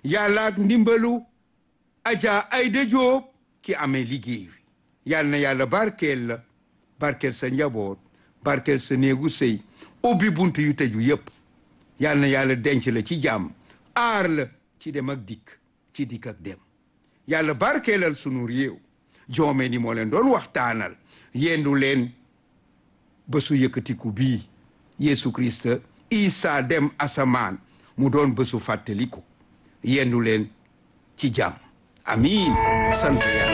yàlla ak ndimbalu Adja Ayda Jóob ki amee liggéey wi yal na yàlla barkeel la barkeel sa njaboot barkeel sa néegu sëy ubbi bunt yu tëju yépp yal na yàlla denc la ci jàmm aar la ci dem ak dikk ci dikk ak dem yàlla barkeelal sunu réew joome ni moo leen doon waxtaanal yendu leen bésu yëkkatiku bii Yeesu Krista Isa dem asamaan mu doon bésu fàttaliku yendu leen ci jàmm amiin sant yàlla